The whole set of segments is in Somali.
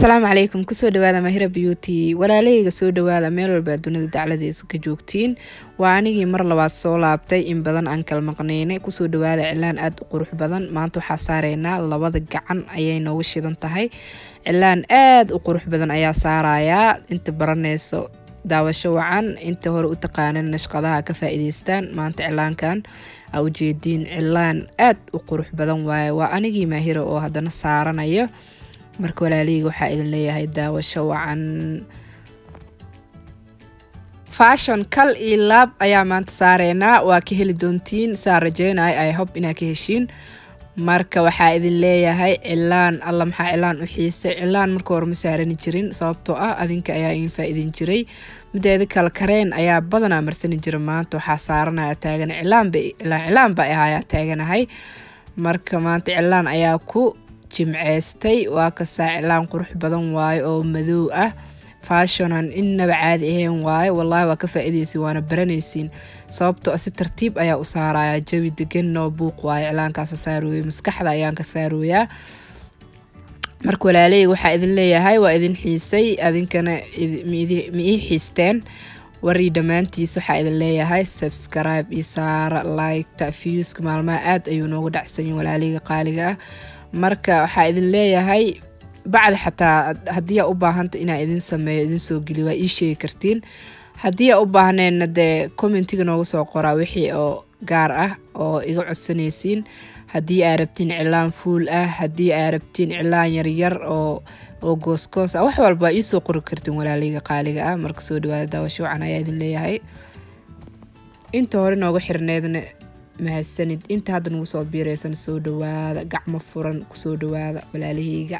asalaamu calaykum kusoo dhawaada mahira beauty walaalahayga soo dhawaada meel walba dunida dacladeesa ka joogtiin waa anigii mar labaad soo laabtay in badan aan kala maqneyne kusoo dhawaada cilaan aada u qurux badan maanta waxaa saareynaa labada gacan ayay nooga shidan tahay cilaan aada u qurux badan ayaa saarayaa inta baraneyso daawasho wacan inta hore u taqaanan nashqadaha ka faa-iideystaan maanta cilaankan aa ujeediin cilaan aada u qurux badan waaye waa anigii maahira oo haddana saaranayo marka walaalihii waxaa idin leeyahay daawasho wacan fashon kal iyo laab ayaa maanta saareynaa waa ka heli doontiin saa rajeynaya ay hob inaa ka heshiin marka waxaa idin leeyahay cilaan alla maxaa cilaan u xiisay cilaan marka hore ma saarani jirin sababtoo ah adinka ayaa idin faa-idin jiray mideeda kale kareen ayaa badanaa marsani jira maanta waxaa saaranaya taagana cilaanba cilaan cilaan ba ahayaa taaganahay marka maanta cilaan ayaa ku jimceystay waa kasaa cilaan qurux badan waayo oo madow ah fashonan innaba caadi ahayn waayo wallaahi waa ka faa-ideysin waana baranaysiin sababtoo si tartiib ayaa u saaraya jawi degan noo buuq waayo cilaankaasa saarooya maskaxda ayaan ka saarooyaa marka walaaleyga waxaa idin leeyahay waa idin xiisay adinkana ma ii xiisteen warii dhammaantiis waxaa idin leeyahay subscribe iyo saara liketa viewska maalmaha aada ayuu noogu dhacsanyin walaaleyga qaaliga ah marka waxaa idin leeyahay bacdi xataa haddii aa u baahanta inaa idin sameeyo idin soo geliy waa ii sheegi kartiin haddii aa u baahneenna dee commentiga nooga soo qoraa wixii oo gaar ah oo iga codsanaysiin haddii aa rabtiin cilaan fuul ah haddii aa rabtiin cilaan yaryar oo oo goosgoos ah wax walba waa iisoo qori kartiin walaaleyga qaaliga ah marka soo dhawaada daawasho wacan ayaa idin leeyahay inta hore nooga xirneedna mahadsanid inta hadda nagu soo biiraysan soo dhawaada gacmo furan kusoo dhawaada walaalaheyga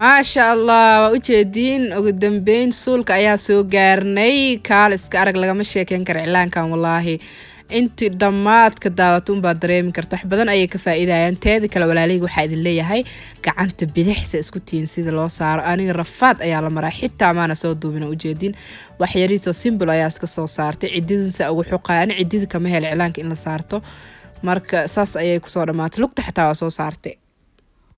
maasha allah waa ujeediin ugu dambeyn suulka ayaa soo gaarnay kaaliska arag lagama sheekeyn kara cilaankan walaahi intii dhammaadka daawata unbaa dareemi karta wax badan ayay ka faa-iidayaan teeda kale walaaleyga waxaa idin leeyahay gacanta bidixsa isku tihiin sida loo saaro aniga rafaad ayaa la maraa xitaa maana soo duubina ujeedin waxyariisoo simbol ayaa iska soo saartay cididinsa ugu xuqay ani cidida kama hela cilaanka in la saarto marka saas ayay kusoo dhammaatay lugta xataa waa soo saartay